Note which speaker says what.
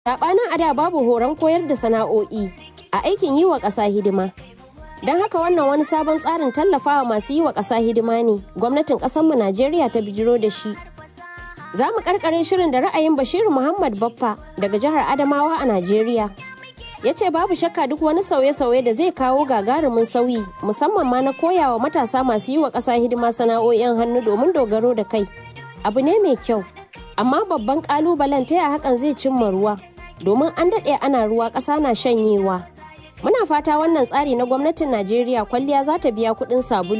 Speaker 1: Saɓanin a da babu horon koyar da sana'o'i a aikin yi wa ƙasa hidima. Don haka wannan wani sabon tsarin tallafawa masu yi wa ƙasa hidima ne gwamnatin ƙasarmu Najeriya ta bijiro da shi. Za mu karkare shirin da ra'ayin Bashiru Muhammad Baffa daga jihar Adamawa a Najeriya. Ya ce babu shakka duk wani sauye-sauye da zai kawo gagarumin sauyi musamman ma na koyawa matasa masu yi wa ƙasa hidima sana'o'in hannu domin dogaro da kai. Abu ne mai kyau, amma babban ƙalubalen ta hakan zai cimma ruwa. domin an daɗe ana ruwa ƙasa na shanyewa. Muna fata wannan tsari na gwamnatin Najeriya kwalliya za ta biya kuɗin sabulu.